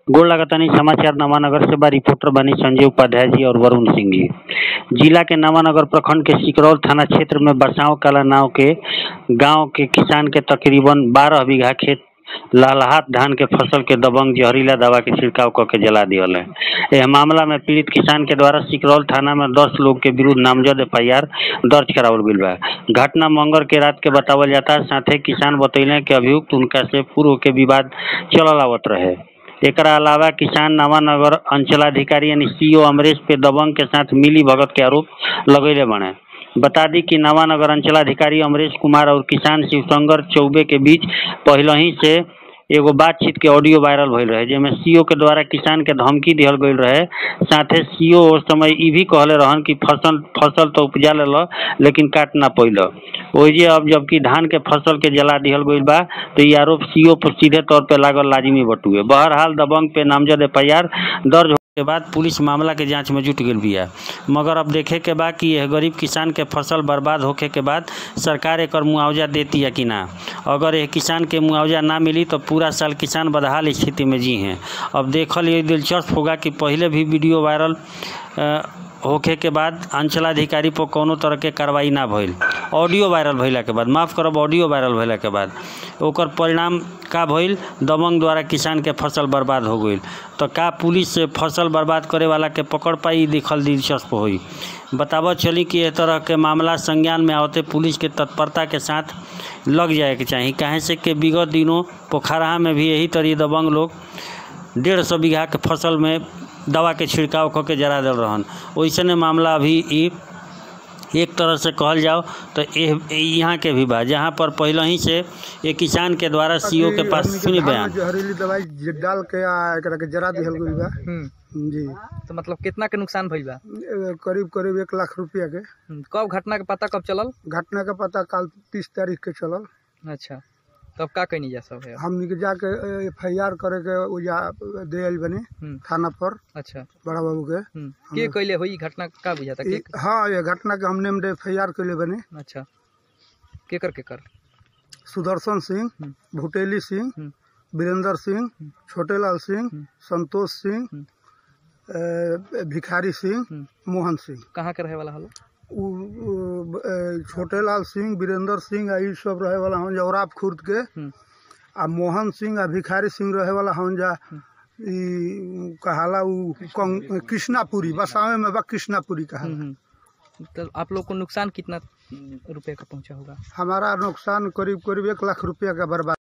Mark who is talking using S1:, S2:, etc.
S1: गोड़ लगातानी समाचार नवानगर से बा रिपोर्टर बानी संजय उपाध्याय जी और वरुण सिंह जी जिला के नवानगर प्रखंड के सिकरौल थाना क्षेत्र में बरसाव कला नाव के गांव के किसान के तकरीबन बारह बीघा खेत लालहात धान के फसल के दबंग जहरीला दवा के छिड़काव क के जला दियल है यह मामला में पीड़ित किसान के द्वारा सिकरौल थाना में दस लोग के विरुद्ध नामजद एफ दर्ज करावल गईल बा घटना मंगल के रात के बतावल जाता है साथे किसान बतैले कि अभियुक्त उनका से पूर्व के विवाद चलल आवत रहे एकरा अलावा किसान नवानगर अंचलाधिकारी यानी सीओ अमरेश पे दबंग के साथ मिली भगत के आरोप लगैले बने बता दी कि नवानगर अंचलाधिकारी अमरेश कुमार और किसान शिवशंकर चौबे के बीच पहले ही से एगो बातचीत के ऑडियो वायरल भइल रहे जेमे सीओ के द्वारा किसान के धमकी दिहल गईल रहे साथे सीओ उस समय ई भी कहले रहन कि फसल फसल तो उपजा लेल लेकिन काट ना पैल ओइजे अब जबकि धान के फसल के जला दिहल गईल बा तो ये आरोप सीओ पर सीधे तौर पे लागल लाजिमी बटुए बहरहाल दबंग पे नामजद एफ दर्ज के बाद पुलिस मामला के जांच में जुट गई बिया मगर अब देखे के बा कि यह गरीब किसान के फसल बर्बाद होखे के बाद सरकार एकर मुआवजा देती है कि ना अगर यह किसान के मुआवजा ना मिली तो पूरा साल किसान बदहाल स्थिति में जी हैं अब देखल ये दिलचस्प होगा कि पहले भी वीडियो वायरल अ, होखे के बाद अंचलाधिकारी पर कोनो तरह के कार्रवाई ना भइल ऑडियो वायरल भइला के बाद माफ़ करब ऑडियो वायरल भइला के बाद ओकर परिणाम का भइल दबंग द्वारा किसान के फसल बर्बाद हो गईल तो का पुलिस से फसल बर्बाद करे वाला के पकड़ पाई देखल दिलचस्प होई बतावत चली कि एह तरह के मामला संज्ञान में आवते पुलिस के तत्परता के साथ लग जाए के चाही काहे से कि विगत दिनों पोखराहा में भी यही तरी दबंग लोग डेढ़ सौ बीघा के फसल में दवा के छिड़काव क के जरा दिल रहन वैसने मामला अभी ई एक तरह से कहल जाओ तो एह- यहाँ के भी बा जहाँ पर पहले ही से एक किसान के द्वारा सीओ के पास सुनी बयान
S2: जहरीली दवाई ज- डाल के आ एकरा के जरा दिहल गइल बा
S3: हम्म,
S2: जी
S3: तो मतलब कितना के नुकसान भइल बा
S2: ए, करीब करीब एक लाख रुपया के
S3: हम्म, कब घटना के पता कब चलल
S2: घटना का पता कल तीस तारीख के चलल
S3: अच्छा तब का कहनी जा सब है
S2: हमनी के जाके एफ आई आर करे के ओजा दे आइल बने
S3: हम्म,
S2: थाना पर
S3: अच्छा
S2: बड़ा बाबू के
S3: हम्म, के कैले होई घटना का बुझाता के
S2: ई- हाँ ये घटना के हमने में एफ आई आर के बने
S3: अच्छा केकर केकर
S2: सुदर्शन सिंह
S3: हम्म।
S2: भुटेली सिंह
S3: हम्म।
S2: वीरेंद्र सिंह छोटेलाल सिंह
S3: हम्म।
S2: संतोष सिंह
S3: हम्म।
S2: ए, भिखारी सिंह
S3: हम्म,
S2: मोहन सिंह
S3: कहाँ के रहे वाला हलो
S2: उ उ- ए, छोटेलाल सिंह वीरेंद्र सिंह आ ई सब रहे वाला हन जौराब खुर्द के
S3: हम्म,
S2: आ मोहन सिंह आ भिखारी सिंह रहे वाला हन जा ई कहाला उ कं- कृष्णापुरी बसावे में बा कृष्णापुरी
S3: हम्म,
S2: कहाला
S3: हम्म। तो आप लोग को नुकसान कितना रुपए का पहुंचा होगा
S2: हमारा नुकसान करीब करीब एक लाख रुपया का बर्बाद